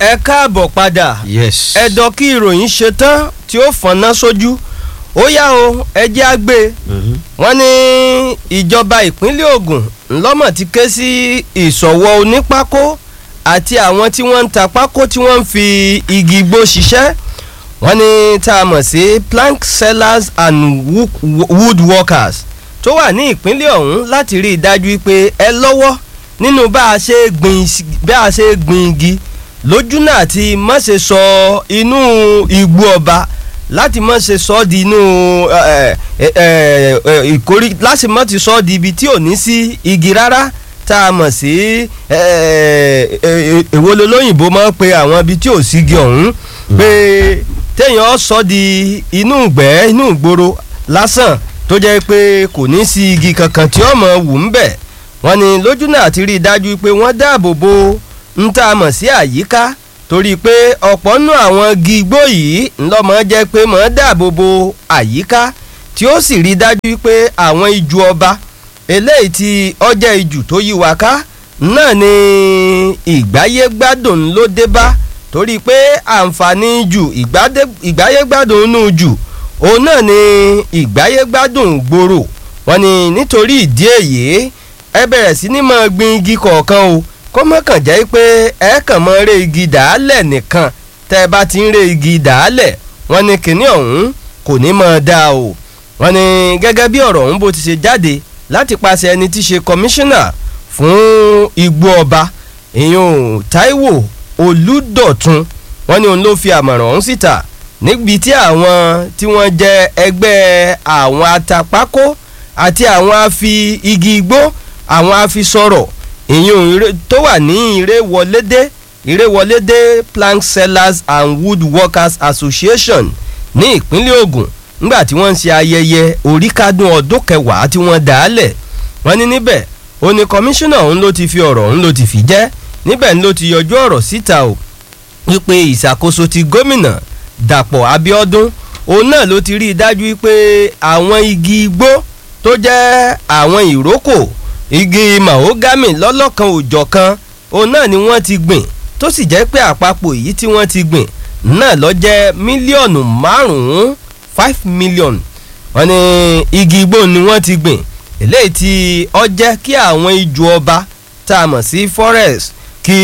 ẹ káàbọ̀ padà yes. ẹ̀dọ̀ kí ìròyìn ṣe tán tí ó fọ̀nà sójú ó yá o ẹjẹ́ á gbé Mhm. wọ́n ní ìjọba ìpínlẹ̀ Ògùn ńlọ́mọ̀ ti ké sí ìsọ̀wọ́ onípákó àti àwọn tí wọ́n ń ta pákó tí wọ́n ń fi igi igbó ṣiṣẹ́ wọ́n ní tá a mọ̀ sí plank sellers and wo- wood workers tó wà ní ìpínlẹ̀ ọ̀hún láti rí i dájú pé ẹ lọ́wọ́ nínú bá a ṣe gbin isi- bá a ṣe gbin igi lójú náà àti má ṣe sọ inú igbó ọba láti má ṣe sọ ọ́ di inú ẹ, ẹ, ẹ, ẹ, ìkórí láti má ti sọ ọ́ di ibi tí ò ní sí igi rárá tá a mọ̀ sí ẹ, ẹ, ẹ, èwo lolóyìnbó máa ń pe àwọn ibi tí ò sí igi ọ̀hún pé téèyàn sọ di inú ìgbẹ́ inú ìgboro lásán tó jẹ́ pé kò ní sí igi kankan tí ó mọ̀ wù ń bẹ̀ wọ́n ní lójú náà ti rí i dájú pé wọ́n dáàbò bo ń tá a mọ̀ sí àyíká torí pé ọ̀pọ̀ nù àwọn igi igbó yìí ńlọ́mọ jẹ́ pé mọ̀ ń dáàbò bo àyíká tí ó sì rí i dájú pé àwọn ijù ọba eléyìí tí ọjà ijù tó yí wa ká náà ni ìgbáyégbádùn ló dé bá torí pé àǹfààní jù ìgbádé- ìgbáyégbádùn inú jù òun náà ni ìgbáyégbádùn gbòòrò wọ́n ní nítorí ìdí èyí ẹ bẹ̀rẹ̀ sí ní máa gbin igi kọ̀ọ̀kan o kó má kàn jẹ́ pé ẹ kàn máa ré igi dàálẹ̀ nìkan tẹ́ ẹ bá ti ń ré igi dàálẹ̀ wọ́n ní kinní ọ̀hún kò ní máa dáa o wọ́n ní gẹ́gẹ́ bí ọ̀rọ̀ ọ̀hún bó ti ṣe jáde láti paṣẹ ẹni tí í ṣe kọmíṣánná fún igbó ọba ìyún Táíwò Olúdọ̀tun wọ́n ní òun ló fi àmọ̀ràn ọ̀hún síta níbi tí àwọn tí wọ́n jẹ́ ẹgbẹ́ àwọn atapákó àti àwọn afi igi igbó àwọn afisọ̀rọ̀ ìyún ire- tó wà ní ìrèwọlédé ìrèwọlédé plank sellers and wood workers association ní ìpínlẹ̀ Ògùn nígbà tí wọ́n ń ṣe ayẹyẹ oríkádùn ọdún kẹwàá tí wọ́n dá a lẹ̀ wọ́n ní níbẹ̀ ó ní kọmíṣánná òun ló ti fi ọ̀rọ̀ òun ló ti fi jẹ́ níbẹ̀ ni ló ti yọjú ọ̀rọ̀ síta o wípé ìṣàkóso ti gómìnà Dàpọ̀ Abíọ́dún òun náà ló ti rí i dájú pé àwọn igi igbó tó jẹ́ àwọn ìrókò igi mahogamy lọ́lọ́kan òjọ̀kan òun náà ni wọ́n ti gbìn tó sì jẹ́ pé àpapọ̀ èyí tí wọ́n ti gbìn náà ló jẹ́ mílíọ̀nù márùn-ún five million wọ́n ní igi igbó ni wọ́n ti gbìn eléyìí tí ó jẹ́ kí àwọn ijù ọba tá a mọ̀ sí forest kí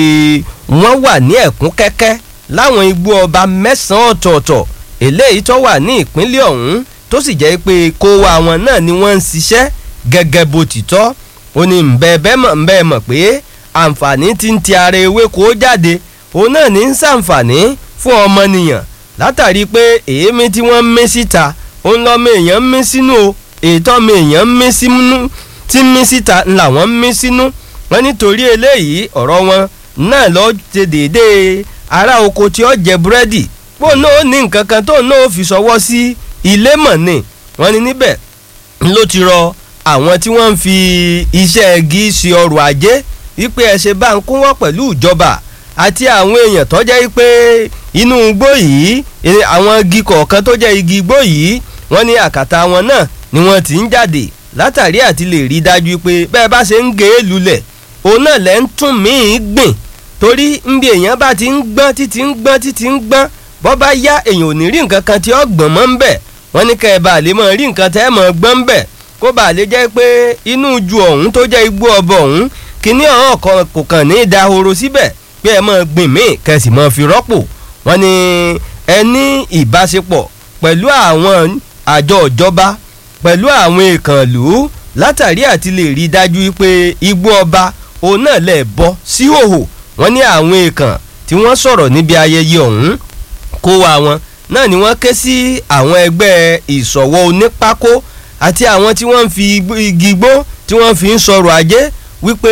wọ́n wà ní ẹ̀kún kẹ́kẹ́ láwọn igbó ọba mẹ́sàn-án ọ̀tọ̀ọ̀tọ̀ eléyìí tó wà ní ìpínlẹ̀ ọ̀hún tó sì jẹ́ pé kó wa wọn náà ni wọ́n ń ṣiṣẹ́ gẹ́gẹ́ bó ti tọ́ ó ní ǹbẹ́ẹ̀bẹ́ mọ̀ ǹbẹ́ẹ̀ mọ̀ pé àǹfààní ti ń ti ara ewéko jáde òun náà ní ń ṣàǹfààní fún ọmọnìyàn látàrí pé èémí tí wọ́n ń mí síta òun lọ́mọ èèyàn ń mí sínú o ètò ọmọ èèyàn ń mí sínú tí ń mí síta làwọn ń mí sínú wọ́n nítorí eléyìí ọ̀rọ̀ wọn náà lọ ṣe déédéé ará oko tí ó jẹ búrẹ́dì pò náà ó ní nǹkan kan tó náà ó fi ṣọwọ́ sí ilé mọ̀ ni wọ́n ní níbẹ̀ ló ti rọ àwọn tí wọ́n ń fi iṣẹ́ igi ṣe ọrọ̀ ajé wípé ẹ ṣe bá ń kún wọ́n pẹ̀lú ìjọba àti àwọn èèyàn tó jẹ́ pé inú igbó yìí eh, àwọn igi kọ̀ọ̀kan tó jẹ́ igi igbó yìí wọ́n ní àkàtà wọn náà ni wọ́n ti ń jáde látàrí àti lè rí dájú pé bẹ́ẹ̀ bá ṣe ń gé e lulẹ̀ òun náà lẹ́ ń tún míì gbìn torí nbí èèyàn bá ti ń gbọ́n títí ń gbọ́n títí ń gbọ́n bọ́ bá yá èèyàn ò ní rí nǹkan kan tí ó gbọ̀n mọ́ ń bẹ̀ wọ́n ní kẹ́ ẹ bá lè mọ̀ rí nǹkan tẹ́ ẹ mọ̀ gbọ́n ń bẹ̀ kó bá lè jẹ́ pé inú ju ọ̀hún tó jẹ́ igbó ọbọ̀ ọ̀hún kíní ọ̀hún kan kò kàn ní í da horo síbẹ̀ pé ẹ mọ̀ gbìn míì kẹsì mọ̀ fi rọ́pò wọ́n ní ẹ ní ìbáṣepọ̀ pẹ̀lú àwọn àjọ ìjọba pẹ̀lú àwọn ìkànlú látàrí àti lè rí dájú pé igbó ọba òun náà lè bọ́ sí hòhò wọ́n ní àwọn èèkàn tí wọ́n sọ̀rọ̀ níbi ayẹyẹ ọ̀hún kó wa wọn náà ni wọ́n ké sí àwọn ẹgbẹ́ ìṣọ̀wọ́ onípákó àti àwọn tí wọ́n ń fi igbó- igi igbó tí wọ́n fi ń sọ̀rọ̀ ajé wípé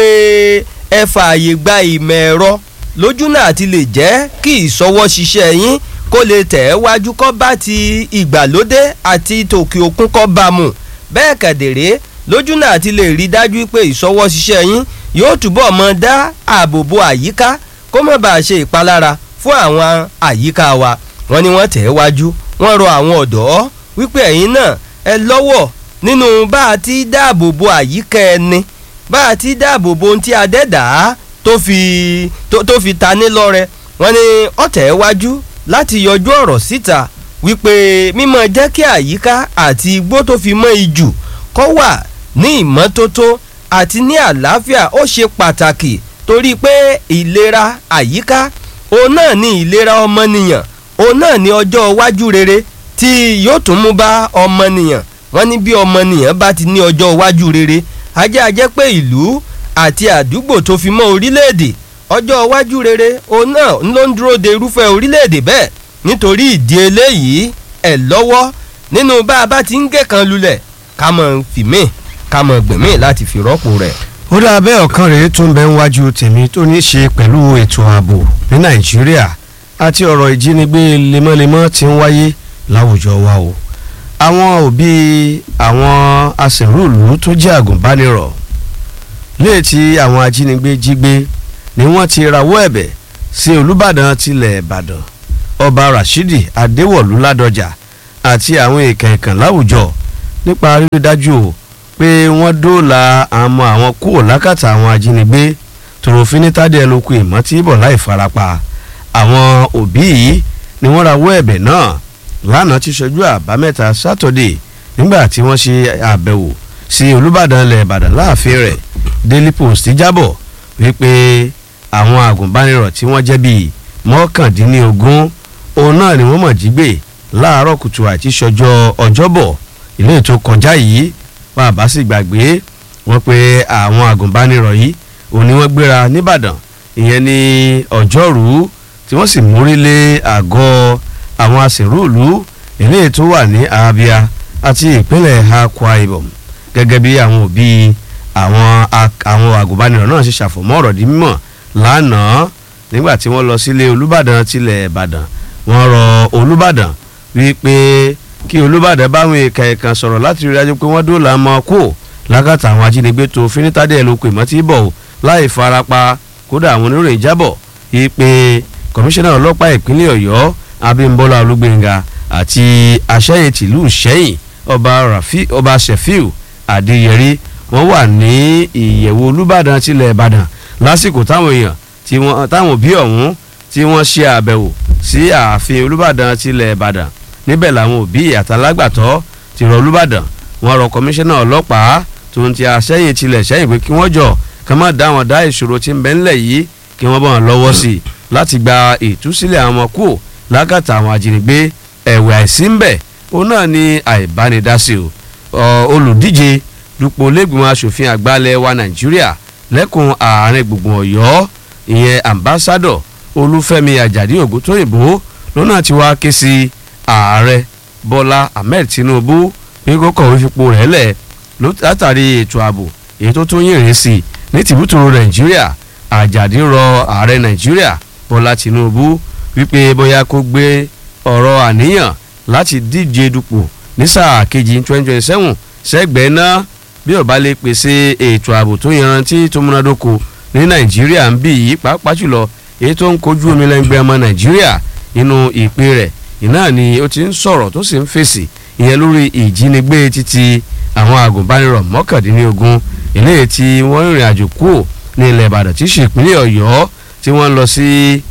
ẹ fààyè gba ìmọ̀ ẹ̀rọ lójú náà àti lè jẹ́ kí ìṣọwọ́ ṣiṣẹ́ yín kó lè tẹ̀ ẹ́ wájú kọ́ bá ti ìgbàlódé àti tòkè òkun kọ́ bá mu bẹ́ẹ̀ kẹ̀dẹ̀rẹ́ lójú náà àti lè rí dájú pé ìṣọwọ́ ṣiṣẹ́ yín yóò túbọ̀ mọ dá ààbò bo àyíká kó má bàa ṣe ìpalára fún àwọn àyíká wa wọ́n ní wọ́n tẹ̀ ẹ́ wájú wọ́n rọ àwọn ọ̀dọ́ wípé ẹ̀yin náà ẹ lọ́wọ́ nínú bá a ti dáàbò bo àyíká ẹni bá a ti dáàbò bo ohun tí adẹ́dàá tó fi tó tó fi ta ní lọ́rẹ wọ́n ní ọ̀tẹ̀ wájú láti yọjú ọ̀rọ̀ síta wípé mímọ́ jẹ́ kí àyíká àti igbó tó fi mọ́ ijù kó wà ní ìmọ́tótó àti ní àlàáfíà ó ṣe pàtàkì torí pé ìlera àyíká òun náà ní ìlera ọmọnìyàn òun náà ní ọjọ́ iwájú rere tí yóò tún mú bá ọmọnìyàn wọ́n ní bí ọmọnìyàn bá ti ní ọjọ́ iwájú rere ajẹ́ ajẹ́ pé ìlú àti àdúgbò tó fi mọ́ orílẹ̀-èdè ọjọ́ iwájú rere òun náà ló ń dúró de irúfẹ́ orílẹ̀-èdè bẹ́ẹ̀ nítorí ìdí eléyìí ẹ̀ lọ́wọ́ nínú bá a bá ti ń gé kan lulẹ̀ ká mọ̀ fìmí ká mọ̀ gbẹ̀mí láti fi rọ́pò rẹ̀. ó dá abẹ́ ọ̀kan rèé tó ń bẹ níwájú tèmi tó ní í ṣe pẹ̀lú ètò ààbò ní nàìjíríà àti ọ̀rọ̀ ìjínigbé lemọ́lemọ́ tí ń wáyé láwùjọ wa o àwọn òbí àwọn aṣèrúùlú tó jẹ́ àgùnbánirọ̀ léè tí àwọn ajínigbé jí gbé ni wọ́n ti rawọ́ ẹ̀bẹ̀ sí olùbàdàn tilẹ̀ ìbàdàn ọba rashidi adéwọ̀lú ládọjà àti àwọn èèkàn ìkàn láwùjọ nípa rírí dájú o pé wọ́n dóòlà àmọ́ àwọn kúrò lákàtà àwọn ajínigbé tòròfin ní tádé ẹlòkù ìmọ̀ tí bọ̀ láì farapa àwọn òbí yìí ni wọ́n rawọ́ ẹ̀bẹ̀ náà lánàá ti ṣojú àbámẹ́ta sátọ̀dé nígbà tí wọ́n ṣe àbẹ̀wò sí olùbàdàn ilẹ̀ ìbàdàn láàfin rẹ̀ daily post jábọ̀ wípé àwọn àgùnbánirọ̀ tí wọ́n jẹ́ bíi mọ́kàndínlógún òun náà ni wọ́n mọ̀ jí gbé láàárọ̀ kùtù àti ṣọjọ́ ọjọ́bọ̀ ilé ètò kọjá yìí bàbá sì gbàgbé wọ́n pé àwọn àgùnbánirọ̀ yìí òun ni wọ́n gbéra nìbàdàn ìyẹn ní ọjọ́rú tí wọ́n sì mórí lé àgọ́ àwọn aṣèrúùlú ilé ètò wà ní abia àti ìpínlẹ̀ akwa ibom gẹ́gẹ́ bí àwọn òbí àwọn àwọn àgùnbánirọ̀ náà ṣe ṣàfọ̀mọ́ ọ̀rọ̀ di mímọ̀ lánàá nígbà tí wọ́n lọ sílé olùbàdàn tilẹ̀ ìbàdàn wọ́n rọ olùbàdàn wípé kí olùbàdàn báwọn èèkàn ẹ̀kan sọ̀rọ̀ láti rí dájú pé wọ́n dóòlà mọ́ kó lákàtà àwọn ajínigbé tó finitade ẹ̀ ló pè mọ́ tí bọ̀ láì farapa kódà àwọn oníròyìn jábọ̀ wípé kọmíṣánná ọlọ́pàá ìpínlẹ̀ ọ̀yọ́ abímbọ́lá olúgbénga àti aṣẹ́yẹ tìlú sẹ́yìn ọba rafi ọba sefiu adéyẹrí wọ́n wà ní ìyẹ̀wò olùbàdàn tilẹ̀ ìbàdàn lásìkò táwọn èèyàn tí wọ́n táwọn òbí ọ̀hún tí wọ́n ṣe àbẹ̀wò sí ààfin olùbàdàn tilẹ̀ ìbàdàn níbẹ̀ làwọn òbí àtàlágbàtọ́ ti rọ olùbàdàn wọ́n rọ kọmíṣánná ọlọ́pàá tó ń ti àṣẹyìn tilẹ̀ sẹ́yìn pé kí wọ́n jọ ká má dá wọn dá ìṣòro tí ń bẹ ńlẹ̀ yìí kí wọ́n bá wọn lọ́wọ́ sí i láti gba ìtúsílẹ̀ àwọn ọmọ kúò lákàtà àwọn ajínigbé ẹ̀wẹ̀ àìsí ń bẹ̀ òun náà ni àìbánidásí o olùdíje dupò lẹ́gbìmọ̀ asòfin àgbàlẹ̀ wa nàìjíríà lẹ́kùn àárín gbùngbùn ọ̀yọ́ ìyẹn ambassadọ̀ olúfẹ́mi àjàdí ògúntóyìnbó lọ́nà tí wàá ké sí ààrẹ bọ́lá ahmed tinubu pé kó kọ̀wé fipò rẹ̀ lẹ̀ látàrí ètò ààbò èyí tó tó yìnrìn sí i ní tìbútòrò nàìjíríà àjàdí rọ ààrẹ nàìjíríà bọ́lá tinubu wípé bóyá kó gbé ọ̀rọ̀ àníyàn láti díje dupò ní sáà kejì twenty twenty seven sẹ́gbẹ̀ẹ́ náà bí ó bá lè pèsè ètò ààbò tó yanrantí tó múnádóko ní nàìjíríà ń bì yí pàápàá jùlọ èyí tó ń kojú omi lẹ́ngbẹ́ ọmọ nàìjíríà nínú ìpè rẹ̀ iná ni ó ti ń sọ̀rọ̀ tó sì ń fèsì ìyẹn lórí ìjínigbé títí àwọn àgùnbánirọ̀ mọ́kàndínlógún eléyìí tí wọ́n rìnrìn àjò kúrò ní ilẹ̀ ìbàdàn tí í ṣe ìpínlẹ̀ ọ̀yọ́ tí wọ́n lọ sí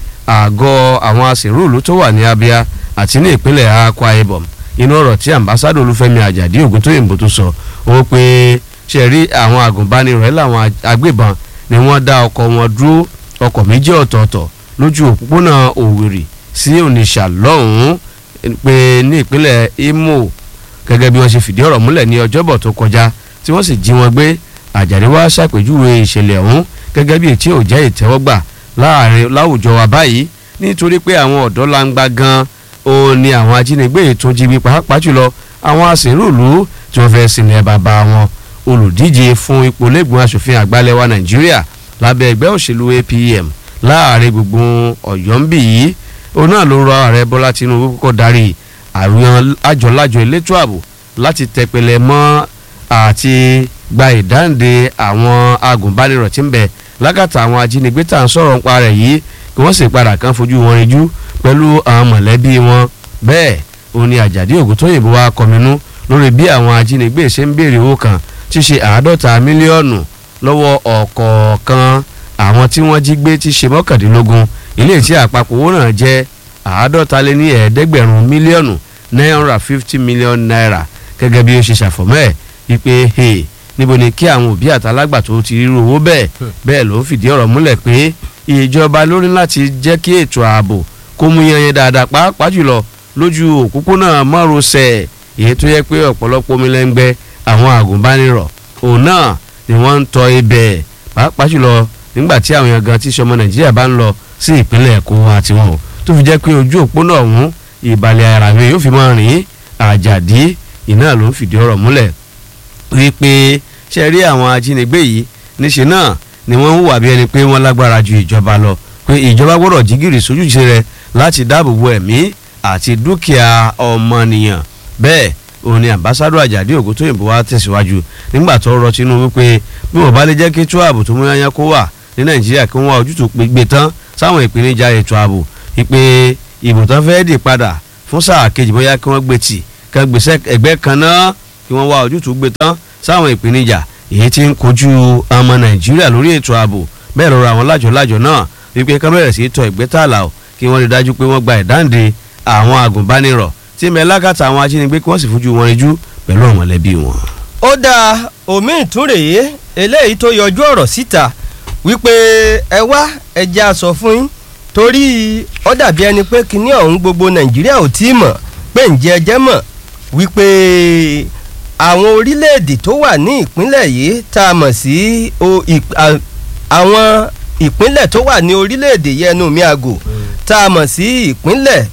àgọ́ àwọn aṣèrúùlú tó wà ní abia àti ní ìpínlẹ̀ akwa ibom inú ọ̀rọ̀ tí ambassadọ olúfẹ́mi àjàdí ògúntóyìnbó tó sọ ó pé ṣe rí àwọn àgùnbánirọ̀ ẹ̀ làwọn agbébọn ni wọ́n dá ọkọ̀ wọn dúró ọkọ̀ méjì ọ̀tọ̀ọ̀tọ̀ lójú òpópónà òwìrì sí onitsha lọ́hùn-ún pé ní ìpínlẹ̀ imo gẹ́gẹ́ bí wọ́n ṣe fìdí ọ̀rọ̀ múlẹ̀ ní ọjọ́bọ̀ tó kọjá tí wọ́n sì jí wọn gbé àjàdí wá ṣàpèjúwe ìṣẹ̀lẹ̀ ọ̀hún gẹ́gẹ́ bí ètí ò jẹ́ ìtẹ́wọ́gbà láàrin láwùjọ wa báyìí nítorí pé àwọn ọ̀dọ́ langba gan òun ni àwọn ajínigbé ètò jíbi pàápàá jùlọ àwọn aṣèrúùlú tí wọ́n fẹ́ sílẹ̀ bàbá wọn olùdíje fún ipò lẹ́gbọ̀n aṣòfin àgbàlẹ̀ wa nàìjíríà lábẹ́ ẹgbẹ́ òṣèlú apm láàrin gbogbo ọ̀yọ́ ń bì yìí òun náà ló rọ ààrẹ bọ́lá tinubu kọ́kọ́ darí àwọn àjọlájọ elétò ààbò láti tẹpẹlẹ mọ́ àti gba ìdáǹde àwọn agùnbánirọ̀ tí ń bẹ lákàtà àwọn ajínigbé tá à ń sọ̀rọ̀ nípa rẹ̀ yìí kí wọ́n sì padà kan fojú wọn rinjú pẹ̀lú àwọn mọ̀lẹ́bí wọn bẹ́ẹ̀ òun ni àjàdí ògùntóyìnbó wa kọminú lórí bí àwọn ajínigbé ṣe ń béèrè owó kan tí ṣe àádọ́ta mílíọ̀nù lọ́wọ́ ọ̀kọ̀ọ̀kan àwọn tí wọ́n jí gbé tí ṣe mọ́kàndínlógún ilé tí àpapọ̀ owó náà jẹ́ àádọ́ta lé ní ẹ̀ẹ́dẹ́gbẹ̀rún mílíọ̀nù nine hundred and fifty million naira gẹ́gẹ́ bí ó ṣe ṣàfọ̀mọ́ ẹ̀ wípé hey, níbo ni kí àwọn òbí àtàlágbàtó ti rírú owó bẹ́ẹ̀ bẹ́ẹ̀ ló ń fìdí ọ̀rọ̀ múlẹ̀ pé ìjọba lórí láti jẹ́ kí ètò ààbò kó mú yanyan dáadáa pàápàá jùlọ lójú òpópónà márosẹ̀ èyí tó yẹ pé ọ̀pọ̀lọpọ̀ omi lẹ́ngbẹ́ àwọn àgùnbánirọ̀ òun náà ni wọ́n ń tọ ibẹ̀ pàápàá jùlọ nígbà tí àwọn èèyàn gan tí sọmọ nàìjíríà bá ń lọ sí ìpínlẹ̀ èkó àti wọn o tó fi jẹ́ pé ojú òpópónà ọ̀hún ìbàlẹ̀ ara mi yóò fi máa rìn àjàdí iná ló ń fìdí ọ̀rọ̀ múlẹ̀ wípé ṣe rí àwọn ajínigbé yìí níṣẹ́ náà ni wọ́n ń hùwà bí ẹni pé wọ́n lágbára ju ìjọba lọ pé ìjọba gbọ́dọ̀ jígìrì sójúṣe rẹ̀ láti dáàbò bo ẹ̀mí àti dúkìá ọmọnìyàn bẹ́ẹ̀ òun ni ambassadọ Àjàdí Ògúntóyìnbó wa tẹ̀síwájú nígbà tó rọ Tinubu pé bí wọ́n bá lè jẹ́ kí ètò ààbò tó mú yányá kó wà ní Nàìjíríà kí wọ́n wá ojútùú gbé tán sáwọn ìpèníjà ètò ààbò wípé ìbò tán fẹ́ẹ́ dì padà fún sáà kejì bóyá kí wọ́n gbé tì kán gbèsè ẹgbẹ́ kan náà kí wọ́n wá ojútùú gbé tán sáwọn ìpèníjà èyí tí ń kojú ọmọ Nàìjíríà lórí ètò ààbò bẹ́ẹ̀ lọ́rọ̀ àwọn lájọ̀lájọ̀ náà wípé ká bẹ̀rẹ̀ sí tọ ìgbẹ́tàlà o kí wọ́n rí dájú pé wọ́n gba ìdáǹdè àwọn àgùnbánirọ̀ tí mẹ́lákàtà àwọn ajínigbé kí wọ́n sì fojú wọn ríjú pẹ̀lú àwọn mọ̀lẹ́bí wọn. ó dáa omi ìtúrèé eléyìí tó yọjú ọ̀rọ̀ síta wípé ẹ wá ẹja sọ fún yín torí ó dàbí ẹni pé kinní ọ̀hún gbogbo nàìjíríà ò tí ì mọ̀ pé ǹjẹ́ ẹjẹ́ mọ̀ wípé àwọn orílẹ̀-èdè tó wà ní ìpínlẹ̀ yìí tá a mọ̀ sí àwọn ìpínlẹ̀ tó wà ní orílẹ̀-èdè yẹnu mi àgò tá a mọ̀ sí ìpínlẹ̀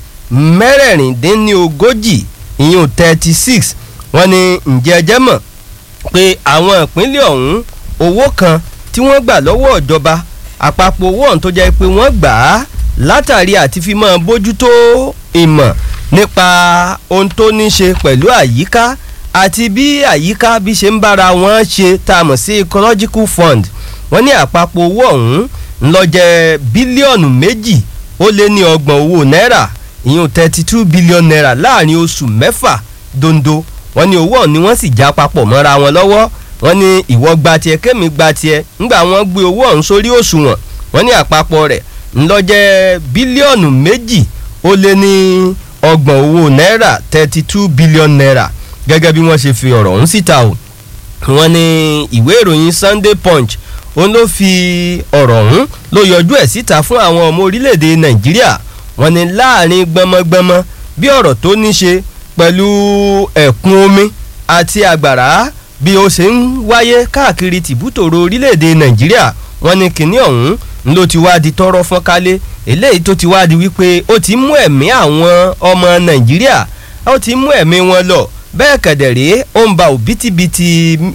mẹ́rẹ̀ẹ̀rìndínlógójì ìyún thirty six wọ́n ní ǹjẹ́ ẹjẹ́ mọ̀ pé àwọn ìpínlẹ̀ ọ̀hún owó kan tí wọ́n gbà lọ́wọ́ ìjọba àpapọ̀ owó ọ̀hún tó jẹ́ pé wọ́n gbà á látàrí àti fi máa bójútó ìmọ̀ nípa ohun tó ní ṣe pẹ̀lú àyíká àti bí àyíká bí ṣe ń bára wọn ṣe tá a mọ̀ sí ecological fund wọ́n ní àpapọ̀ owó ọ̀hún ń lọ jẹ́ bílíọ̀nù méjì ó lé ní ọgbọ̀n owó náírà ìyún thirty two billion naira láàrin oṣù mẹ́fà dondo wọ́n ní owó ọ̀hún ni wọ́n sì já papọ̀ mọ́ra wọn lọ́wọ́ wọ́n ní ìwọ gba tiẹ̀ kémi gba tiẹ̀ ńgbà wọ́n gbé owó ọ̀hún sórí òṣùwọ̀n wọ́n ní àpapọ̀ rẹ̀ ńlọ́jẹ́ bílíọ̀nù méjì ó lé ní ọgbọ̀n owó náírà thirty two billion naira gẹ́gẹ́ bí wọ́n ṣe fi ọ̀rọ̀ ọ̀hún síta o wọ́n ní ìwé ìròyìn Sunday Punch òun ló fi ọ̀rọ̀ ọ̀hún ló yọjú ẹ̀ síta fún àwọn ọmọ orílẹ̀-èdè Nàìjíríà wọ́n ní láàrin gbọmọgbọmọ bí ọ̀rọ̀ tó ní ṣe pẹ̀lú ẹ̀kún omi àti àgbàrá bí ó ṣe ń wáyé káàkiri tìbútòrò orílẹ̀-èdè Nàìjíríà wọ́n ní kinní ọ̀hún ló ti wá di tọ́rọ́ fọ́nkálé eléyìí tó ti wá di wípé ó ti mú ẹ̀mí àwọn ọmọ Nàìjíríà ó ti mú ẹ̀mí wọn lọ bẹ́ẹ̀ kẹ̀dẹ̀rẹ́ ó ń ba òbítíbitì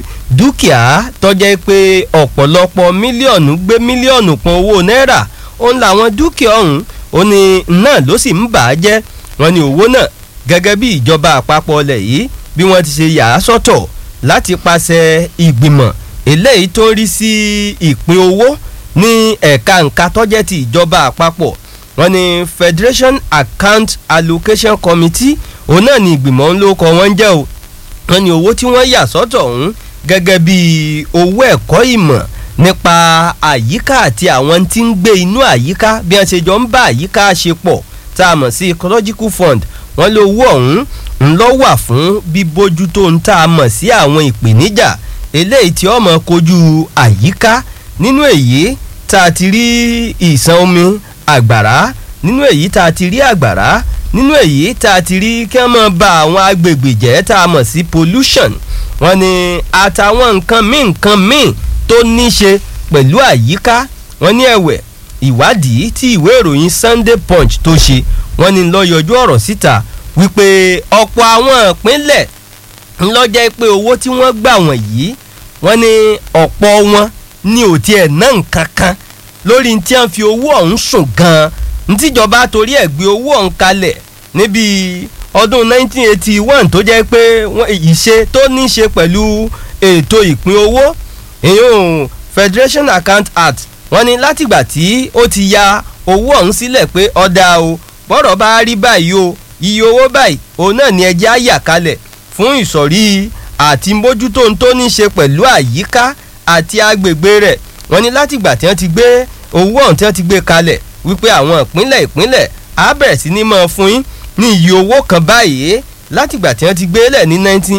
dúkìá tọ́jẹ́ pé ọ̀pọ̀lọpọ̀ mílíọ̀nù gbé mílíọ̀nù pọn owó náírà òun làwọn dúkìá ọ̀hún ó ní náà ló sì ń bà á jẹ́ wọ́n ní owó náà gẹ́gẹ́ bí ìjọba àpapọ̀ ọlẹ̀ yìí bí wọ́n ti ṣe yà á sọ́tọ̀ láti pàṣẹ ìgbìmọ̀ eléyìí tó ń rí sí ìpín owó ní ẹ̀ka nǹka tọ́jẹ́ ti ìjọba àpapọ̀ wọ́n ní Federation Account Allocation Committee òun náà ni ìgbìmọ̀ ń lóko wọn jẹ́ o wọ́n ní owó tí wọ́n yà sọ́tọ̀ ọ̀hún gẹ́gẹ́ bí owó ẹ̀kọ́ ìmọ̀ nípa àyíká àti àwọn tí ń gbé inú àyíká bí wọ́n ṣe jọ ń bá àyíká ṣe pọ̀ tá a mọ̀ sí ecological fund wọ́n lé owó ọ̀hún ń lọ wà fún bíbójútó ń tá a mọ̀ sí àwọn ìpèníjà eléyìí tí ó máa kojú àyíká nínú èyí tá a ti rí ìṣàn omi àgbàrá nínú èyí tá a ti rí àgbàrá nínú èyí tá a ti rí kí wọ́n máa ba àwọn agbègbè jẹ́ tá a mọ̀ sí pollution wọ́n ní àtàwọn nǹkan míì nǹkan míì tó ní ṣe pẹ̀lú àyíká wọ́n ní ẹ̀wẹ̀ ìwádìí tí ìwé ìròyìn Sunday Punch tó ṣe wọ́n ní lọ yọjú ọ̀rọ̀ síta wípé ọ̀pọ̀ àwọn ìpínlẹ̀ ńlọ́jẹ́ pé owó tí wọ́n gbà wọ̀nyí wọ́n ní ọ̀pọ̀ wọn ní ò tiẹ̀ ná nǹkan kan lórí tí wọ́n fi owó ọ̀hún sùn gan-an ntíjọba torí ẹ̀ gbé owó ọ̀hún kalẹ̀ níbi ọdún 1981 tó jẹ́ pé ìṣe tó ní ṣe pẹ̀lú ètò ìpín owó ìyún Federation Account Act wọ́n ní látìgbà tí ó ti ya owó ọ̀hún sílẹ̀ pé ọ̀dà o bọ́rọ̀ bá rí báyìí o iye owó báyìí òun náà ni ẹjẹ́ á yà kalẹ̀ fún ìsọ̀rí àti mójútó ohun tó ní ṣe pẹ̀lú àyíká àti agbègbè rẹ̀ wọ́n ní látìgbà tí wọ́n ti gbé owó ọ̀hún tí wọ́n ti gbé kalẹ̀ wípé àwọn ìpínlẹ̀ ìpínlẹ̀ á bẹ̀rẹ̀ sí ní máa fún yín ní iye owó kan báyìí látìgbà tí wọ́n ti gbé lẹ̀ ní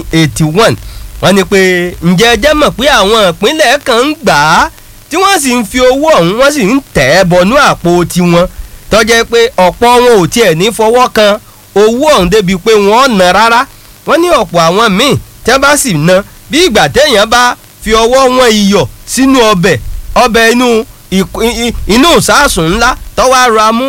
1981 wọ́n ní pé ǹjẹ́ ẹ jẹ́ mọ̀ pé àwọn ìpínlẹ̀ kan ń gbà á tí wọ́n sì ń fi owó ọ̀hún wọ́n sì ń tẹ̀ ẹ́ bọnú àpò tiwọn tọ́jẹ́ pé ọ̀pọ̀ wọn ò tiẹ̀ ní fọwọ́ kan owó ọ̀hún débi pé wọ́n ná rárá wọ́n ní ọ̀pọ̀ àwọn míì tẹ́ bá sì ná bí ìgbà téèyàn bá fi ọwọ́ wọn iyọ̀ sínú ọbẹ̀ ọbẹ̀ inú inú ìsásùn ńlá tọ́wọ́ ara mú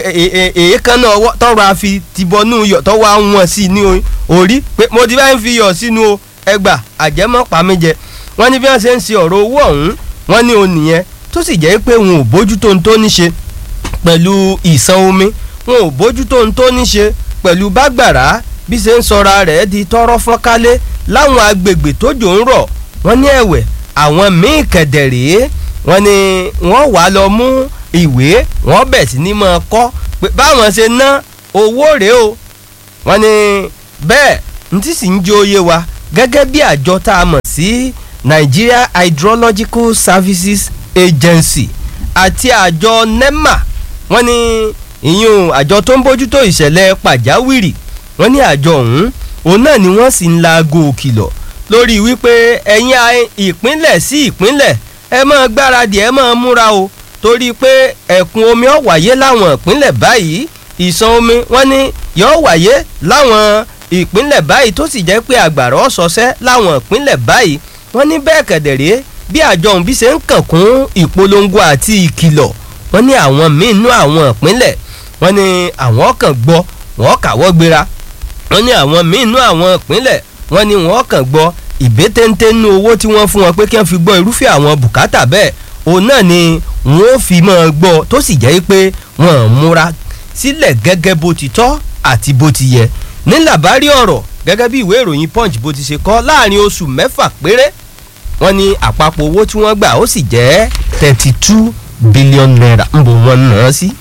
èékánná ọwọ́ tọ́wọ́ àfi tìbọnú iyọ̀ tọ́wọ́ àwọn sí ní orí pé mo ti bá ń fi iyọ̀ sínú o ẹgbà àjẹmọ́ pàmíjẹ wọ́n ní bí wọ́n ṣe ń ṣe ọ̀rọ̀ owó ọ̀hún wọ́n ní o nìyẹn tó sì jẹ́ pé wọn ò bójútó ohun tó ní ṣe pẹ̀lú ìsan omi wọn ò bójútó ohun tó ní ṣe pẹ̀lú bágbàrá bí ṣe ń sọra rẹ̀ di tọrọ fọ́nkálé láwọn agbègbè tójò ń rọ̀ wọ́n ní ẹ̀wẹ̀ àwọn míì kẹ̀dẹ̀rẹ́ wọ́n ní wọ́n wá lọ mú ìwé wọ́n bẹ̀ sí ní máa kọ́ pé báwọn ṣe ná owó rèé o wọ́n ní bẹ́ẹ̀ n tí sì ń jẹ́ oyé wa gẹ́gẹ́ bí àjọ tá a mọ̀ sí Nigeria Hydrological Services Agency àti àjọ NEMA wọ́n ní ìyún àjọ tó ń bójútó ìṣẹ̀lẹ̀ pàjáwìrì wọ́n ní àjọ ọ̀hún òun náà ni wọ́n sì ń laago òkìlọ̀ lórí wípé ẹ̀yin ìpínlẹ̀ sí ìpínlẹ̀ ẹ máa gbáradì ẹ máa múra o torí pé ẹ̀kún omi ó wáyé láwọn ìpínlẹ̀ báyìí ìṣàn omi wọ́n ní yóò wáyé láwọn ìpínlẹ̀ báyìí tó sì jẹ́ pé àgbàrá ọ̀sọ̀ọ̀sẹ́ láwọn ìpínlẹ̀ báyìí wọ́n ní bẹ́ẹ̀ kẹ̀dẹ̀rẹ́ bí àjọ òun bí ṣe ń kàn kún ìpolongo àti ìkìlọ̀ wọ́n ní àwọn míì nú àwọn ìpínlẹ̀ wọ́n ní àwọn kan gbọ́ wọ́n kàwọ́ gbéra wọ́n ní àwọn míì nú àwọn ìpínlẹ̀ wọ́n ní wọ́n kàn gbọ́ ìbétéńté nú owó tí wọ́n fún wọn pé kí wọ́n fi gbọ́ irúfẹ́ àwọn bùkátà bẹ́ẹ̀ òun náà ni wọ́n fi máa gbọ́ tó sì jẹ́ pé wọ́n múra sílẹ̀ gẹ́gẹ́ bó ti tọ́ àti bó ti yẹ ní làbárí ọ̀rọ̀ gẹ́gẹ́ bí ìwé ìròyìn punch bó ti ṣe kọ láàrin oṣù mẹ́fà péré wọ́n ní àpapọ̀ owó tí wọ́n gbà ó sì jẹ́ thirty two billion naira ń bò wọ́n ná án sí.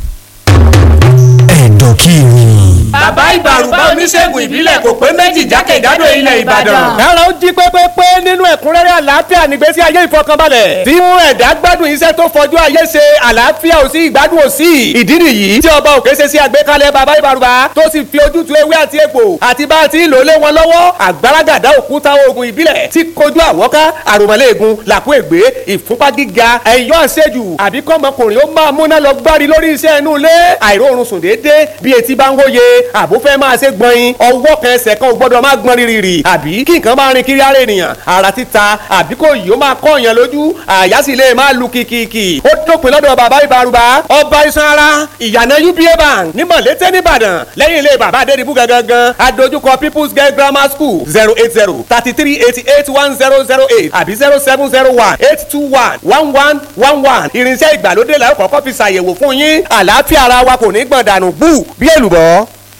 ẹ̀dọ̀ kí ni. bàbá ìbàrùbá oníṣègùn ìbílẹ̀ kò pé méjì jákèjádò ilẹ̀ ìbàdàn. kára ó jí pépépé nínú ẹ̀kúnrẹ́rẹ́ àlàáfíà nígbésí ayé ìfọkànbalẹ̀. tí mú ẹ̀dá gbádùn iṣẹ́ tó fọjú ayé ṣe àlàáfíà ò sí ìgbádùn ò sí. ìdí nìyí tí ọba òkè ṣe sí àgbékalẹ̀ bàbá ìbàrùbá tó sì fi ojútùú ewé àti egbò àti bá a ti ń lò lé wọn lọ́wọ́ àgbàràgàdá òkúta oògùn ìbílẹ̀ tí kojú àwọ́ká àròmọ́lẹ́ẹ̀gùn làkú ègbé ìfúnpá gíga ẹ̀yọ́ àṣejù àbí kọ́mọkùnrin ó máa múná lọ gbárí lórí iṣẹ́ inú ilé àìróorun sùn déédéé bí etí bá ń hóye àbó fẹ́ máa ṣe gbọ̀nyin ọwọ́ kan ẹsẹ̀ kan ò gbọ́dọ̀ máa gbọ́n rírì àbí kí nǹkan máa rin kiri ara ènìyàn ara títa àbí kò yìí ó máa kọ́ èèyàn lójú àyà sì lè máa lu kìkìkì ó dópin lọ́dọ̀ bàbá ìbárùbá ọba iṣan ara ìyànà uba bank ní mọ̀lété nìbàdàn lẹ́yìn ilé bàbá adédìbú gangan adójúkọ people's girl grammar school zero eight zero thirty three eighty eight one zero zero eight àbí zero seven zero one eight two one one one one one irinṣẹ́ ìgbàlódé làwọn kọ́kọ́ fi ṣàyẹ̀wò fún yín àlàáfíà ara wa kò ní gbọ̀n dànù bú bí èlùbọ́.